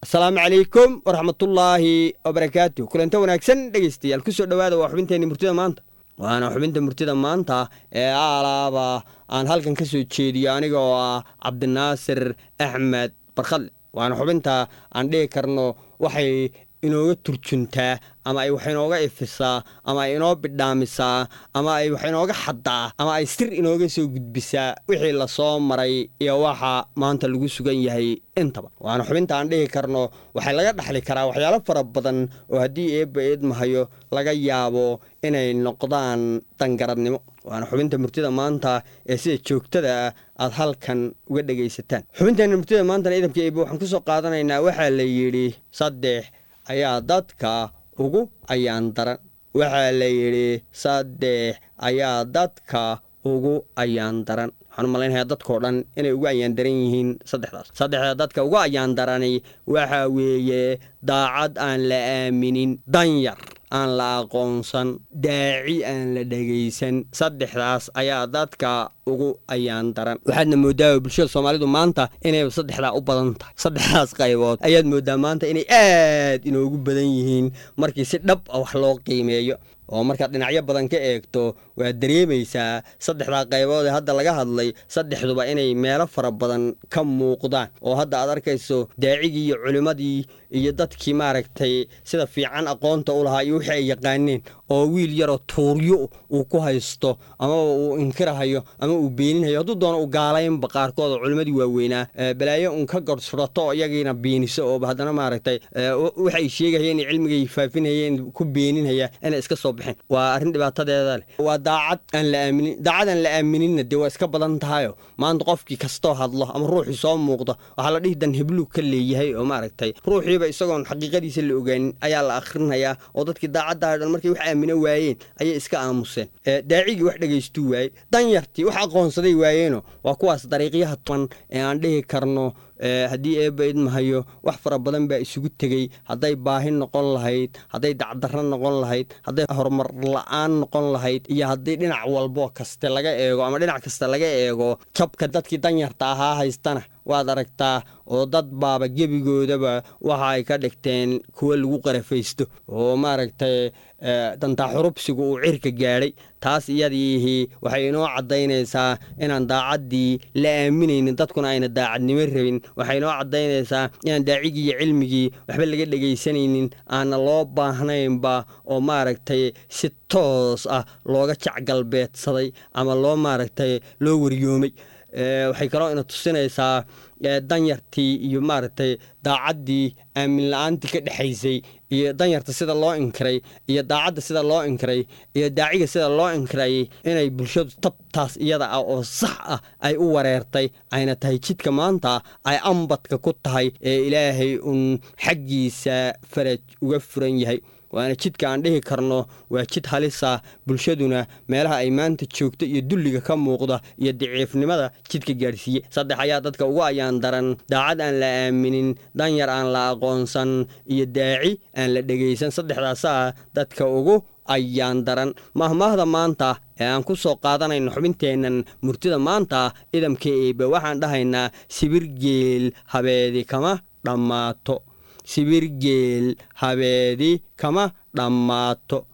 asalaamu calaykum waraxmatullaahi wabarakaatu kulanta wanaagsan dhegeystayaal kusoo dhowaada waa xubinteenni murtida maanta waana xubinta murtida maanta ee aalaaba aan halkan ka soo jeediyo aniga oo ah cabdinaasir axmed barkhadle waana xubinta aan dhihi karno waxay inooga turjuntaa ama ay wax inooga ifisaa ama ay inoo bidhaamisaa ama ay wax inooga xaddaa ama ay sir inooga soo gudbisaa wixii lasoo maray iyo waxa maanta lagu sugan yahay intaba waana xubinta aan dhihi karno waxay laga dhaxli karaa waxyaalo fara badan oo haddii eebba eedmahayo laga yaabo inay noqdaan dangaradnimo waana xubinta murtida maanta ee sida joogtada ah aad halkan uga dhegaysataan xubinteena murtida maantana idamka eebbe waxaan kusoo qaadanaynaa waxaa la yidhi saddex ayaa dadka ugu ayaan daran waxaa la yidhi saddex ayaa dadka ugu ayaan daran waxaan u malaynayaa dadkao dhan inay ugu ayaan daran yihiin saddexdaas saddexda dadka ugu ayaan darani waxaa weeye daacad aan la aaminin danyar aan la aqoonsan daaci aan la dhegaysan saddexdaas ayaa dadka ugu ayaan daran waxaadna moodaa bulshada soomaalidu maanta inay saddexdaa u badan tahay saddexdaas qaybood ayaad moodaa maanta inay aad inoogu badan yihiin markii si dhab a wax loo qiimeeyo oo markaad dhinacyo badan ka eegto waad dareemaysaa saddexdaa qaybood ee hadda laga hadlay saddexduba inay meelo fara badan ka muuqdaan oo hadda aad arkayso daacigii iyo culimmadii iyo dadkii maaragtay sida fiican aqoonta u lahaa iyo wixii ay yaqaaneen oo wiil yaroo tuuryo uu ku haysto amaba uu inkirahayo ama uu beeninhayo hadduu doono u gaalaynba qaarkood oo culimmadii waaweynaa balaayo un ka gorsurato oo iyagiina beeniso ooba haddana maaragtay waxay sheegahayeen cilmigay faafinhayeen ku beeninhaya inay iska soo baxeen waa arrin dhibaatadeeda leh waa daacad aan la aaminin daacad aan la aaminina dee waa iska badan tahayo maanta qofkii kastoo hadlo ama ruuxii soo muuqda waxaa la dhihi dan hebluug ka leeyahay oo maaragtay ruuxiiba isagoon xaqiiqadiisa la ogaanin ayaa la akhrinayaa oo dadkii daacaddaha dhan markay wax aamino waayeen ayay iska aamuseen daacigii wax dhegaystuu waayey danyartii wax aqoonsaday waayeeno waa kuwaas dariiqyaha tuban ee aan dhihi karno haddii eebba idmahayo wax fara badan baa isugu tegey hadday baahi noqon lahayd hadday dacdarro noqon lahayd hadday horumar la-aan noqon lahayd iyo haddii dhinac walbo kaste laga eego ama dhinac kasta laga eego jabka dadkii danyarta ahaa haystana waad aragtaa oo dad baaba gebigoodaba waxa ay ka dhigteen kuwo lagu qarafaysto oo maaragtay dantaa xurubsigu uu cirka gaadhay taas iyadiihii waxay inoo caddaynaysaa inaan daacaddii la aaminaynin dadkuna ayna daacadnimo rabin waxay inoo caddaynaysaa inaan daacigii iyo cilmigii waxba laga dhegaysanaynin aana loo baahnaynba oo maaragtay si toos ah looga jacgalbeedsaday ama loo maaragtay loo waryoomay waxay kaloo ina tusinaysaa danyartii iyo maaragtay daacaddii aamin la-aantii ka dhexaysay iyo danyarta sida loo inkiray iyo daacadda sida loo inkiray iyo daaciga sida loo inkiray inay bulshadu tabtaas iyada ah oo sax ah ay u wareertay ayna tahay jidka maanta ay ambadka ku tahay ee ilaahay uun xaggiisa faraj uga furan yahay waana jidka aan dhihi karno waa jid halisa bulshaduna meelaha ay maanta joogto iyo dulliga ka muuqda iyo daciifnimada jidka gaadhsiiye saddex ayaa dadka ugu ayaan daran daacad aan la aaminin danyar aan la aqoonsan iyo daaci aan la dhegaysan saddexdaasaa dadka ugu ayaan daran mahmaahda maanta ee aan ku soo qaadanayno xubinteennan murtida maanta idamka eebe waxaan dhahaynaa sibirgeel habeedi kama dhammaato sibirgeel habeedi kama dhammaato